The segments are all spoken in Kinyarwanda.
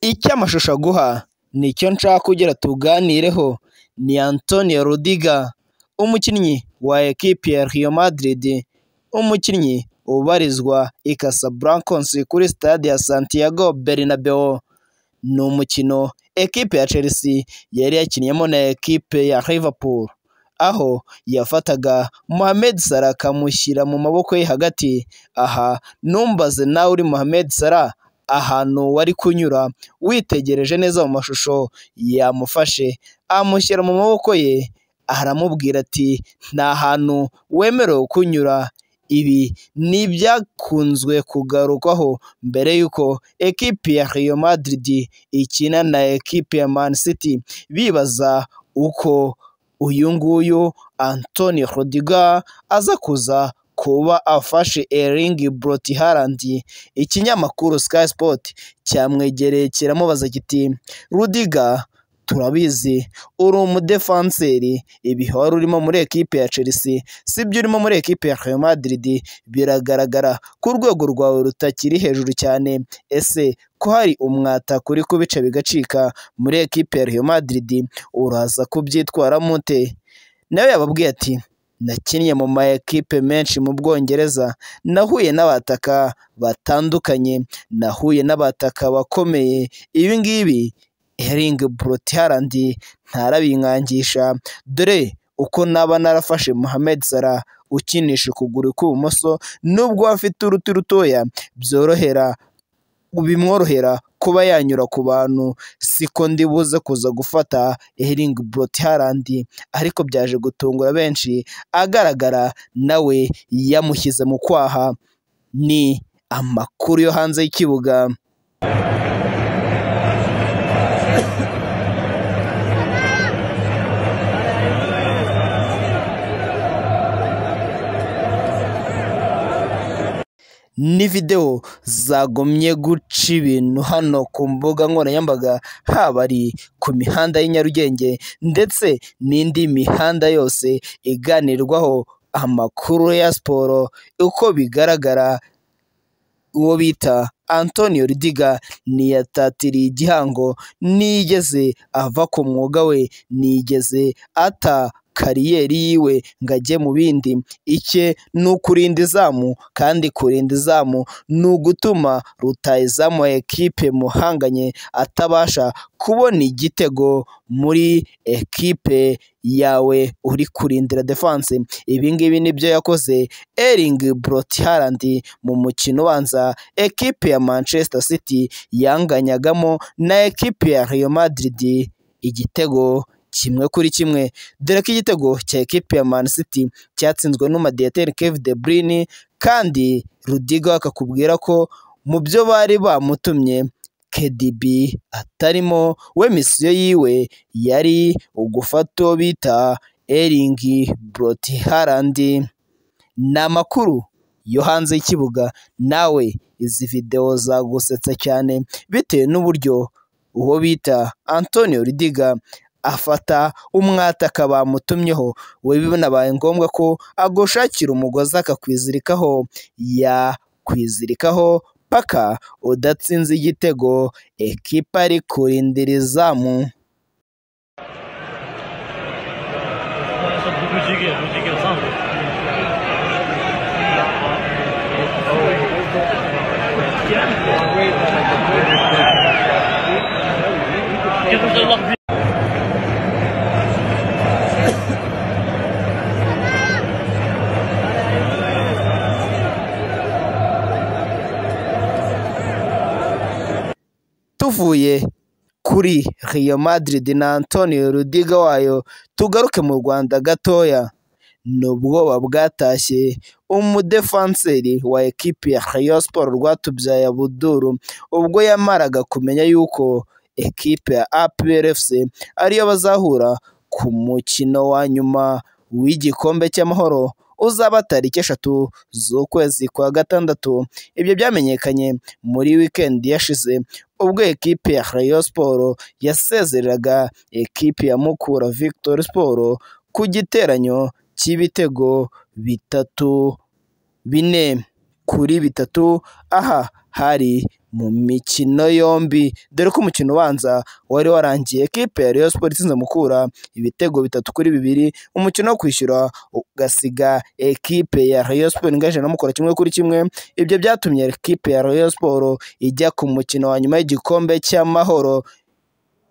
Icyo amashusho aguha nicyo nshaka ugira tuganireho ni Antonio Rudiger umukinnyi wa ekipi ya Real Madrid umukinnyi ubarizwa i Casablancas kuri stade ya Santiago Bernabeu ni umukino ekipe ya Chelsea yari yakinnyemo na ekipe ya Liverpool aho yafataga Mohamed Salah akamushyira mu maboko ye hagati aha numbaze nawe uri Mohamed Salah ahantu wari kunyura witegereje neza mu mashusho yamufashe amushyira mu maboko ye aramubwira ati nta hantu wemerewe kunyura ibi ni ibyakunzwe kugarukwaho mbere y'uko ekipi ya Real Madrid ikina na ekipi ya Man City bibaza uko uyu nguyu Antonio Rudiger aza kuza kuba afashe Erling Brot Haaland ikinyamakuru Sky Sport cyamwegereye kiramubaza kiti Rudiger turabizi uri umudefanseri ibi wari urimo muri ekipe ya Chelsea sibyo urimo muri ekipe ya Real Madrid biragaragara ko urwego rwawe rutakiri hejuru cyane ese ko hari umwataka uri kubica bigacika muri ekipe ya Real Madrid uraza kubyitwaramo ute nawe yababwiye ati nakinnye mu ma ekipe menshi mu Bwongereza nahuye n'abataka batandukanye nahuye n'abataka bakomeye ibi ngibi Erling Brot Haaland ntarabinkangisha dore uko naba narafashe Mohamed Salah ukinisha ukuguru kw'ibumoso nubwo afite uruti rutoya byorohera bimworohera kuba yanyura ku bantu siko ndibuze kuza gufata Erling Brot Haaland ariko byaje gutungura benshi agaragara nawe yamushyize mu kwaha ni amakuru yo hanze y'ikibuga ni videwo zagomye guca ibintu hano ku mbuga nkoranyambaga haba ari ku mihanda y'i Nyarugenge ndetse n'indi mihanda yose iganirwaho amakuru ya siporo uko bigaragara uwo bita Antonio Rudiga ntiyatatiriye igihango nigeze ava ku mwuga we nigeze ata kariyeri yiwe ngo ajye mu bindi icye ni ukurinda izamu kandi kurinda izamu ni ugutuma rutayizamu ekipe muhanganye atabasha kubona igitego muri ekipe yawe uri kurindira defanse ibi ngibi nibyo yakoze Erling Brot Haaland mu mukino ubanza ekipe ya Manchester City yanganyagamo na ekipe ya Real Madrid igitego kimwe kuri kimwe dore ko igitego cya ekipi ya Man City cyatsinzwe n'umumadiyateri Kevin De Bruyne kandi Rudiga akakubwira ko mu byo bari bamutumye KDB atarimo we misiyo yiwe yari ugufata uwo bita Erling Brot Haaland ni amakuru yo hanze y'ikibuga nawe izi videwo zagusetsa cyane bitewe n'uburyo uwo bita Antonio Rudiga afata umwataka bamutumyeho we binabaye ngombwa ko agushakira umugozi akakwizirikaho yakwizirikaho paka udatsinze igitego ekipa ari kurindira izamu tuvuye kuri Real Madrid na Antonio Rudiga wayo tugaruke mu Rwanda gatoya ni ubwoba bwatashye umudefanseri wa ekipi ya Rayon Sports Rwatubyaye Abuduru ubwo yamaraga kumenya yuko ekipe ya APR FC ariyo bazahura ku mukino wa nyuma w'igikombe cy'amahoro uzaba tariki eshatu z'ukwezi kwa gatandatu ibyo byamenyekanye muri wikendi yashize ubwo ekipe ya Rayon Sport yasezereraga ekipe ya Mukura Victory Sport ku giteranyo cy'ibitego bitatu bine kuri bitatu aha hari mu mikino yombi dore ko umukino ubanza wari warangiye ikipe ya Rayon Sports itsinze Mukura ibitego bitatu kuri bibiri umukino wo kwishyura ugasiga ekipe ya Rayon Sports ingaje na Mukura kimwe kuri kimwe ibyo byatumye ekipe ya Rayon Sports ijya ku mukino wa nyuma y'igikombe cy'amahoro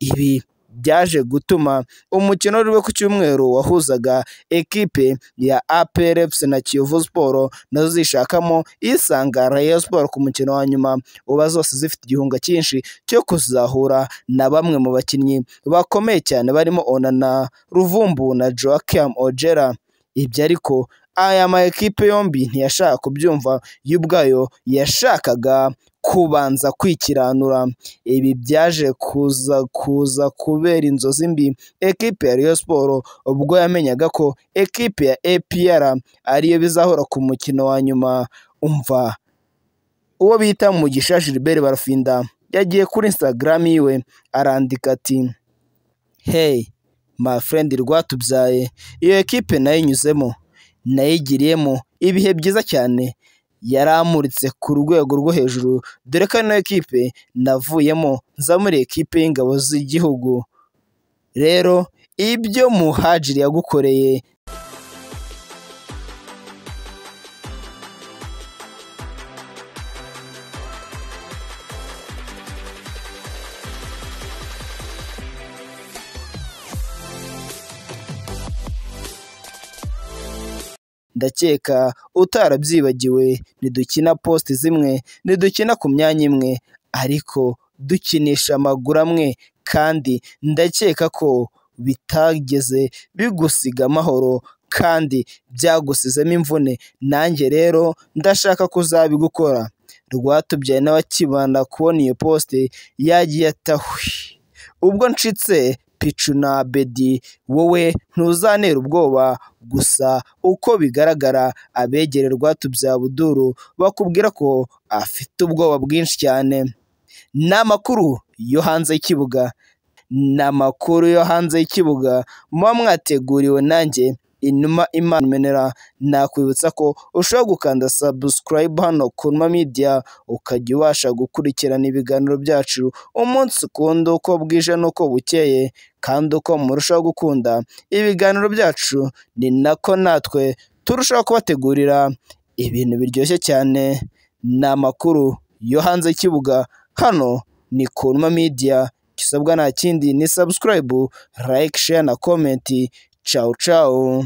ibi byaje gutuma umukino wari ube ku cyumweru wahuzaga ekipe ya APR FC na Kiyovu Sport nazo zishakamo isanga Rayon Sport ku mukino wa nyuma uba zose zifite igihunga cyinshi cyo kuzahura na bamwe mu bakinnyi bakomeye cyane barimo Onana Ruvumbu na Joachim Ojera ibyo ariko aya ma ekipe yombi ntiyashaka kubyumva yo ubwayo yashakaga kubanza kwikiranura ibi byaje kuza kuza kubera inzozi mbi ekipe ya Rayon Sports ubwo yamenyaga ko ekipe ya APR ariyo bizahora ku mukino wa nyuma umva uwo bita Mugisha Gilbert Barafinda yagiye kuri Instagram yiwe arandika ati hey my friend rwatubyaye iyo ekipe nayo inyuzemo nayigiriyemo ibihe byiza cyane yaramuritse ku rwego rwo hejuru dore ko ino ekipe navuyemo nza muri ekipe y'ingabo z'igihugu rero ibyo muhajiri yagukoreye ndakeka utarabyibagiwe ntidukina posite zimwe ntidukina ku myanya imwe ariko dukinisha amaguru amwe kandi ndakeka ko bitageze bigusiga amahoro kandi byagusizemo imvune nanjye rero ndashaka kuzabigukora rwatubyaye nawe akibanda kubona iyo posite yagiye atahwe ubwo ncitse picu na bedi wowe ntuzanera ubwoba gusa uko bigaragara abegere rwatubyaye buduru bakubwira ko afite ubwoba bwinshi cyane ni amakuru yo hanze y'ikibuga ni amakuru yo hanze y'ikibuga muba mwateguriwe nanjye inuma imana menera nakwibutsa ko ushobora gukanda sabusikarayibu hano ku numa midiya ukajya ubasha gukurikirana ibiganiro byacu umunsi ukunda uko bwije n'uko bukeye kandi uko murushaho gukunda ibiganiro byacu ni nako natwe turushaho kubategurira ibintu biryoshye cyane ni amakuru yo hanze y'ikibuga hano ni ku numa midiya gisabwa nta kindi ni sabusikarayibu layike sheya na komenti cawu cawu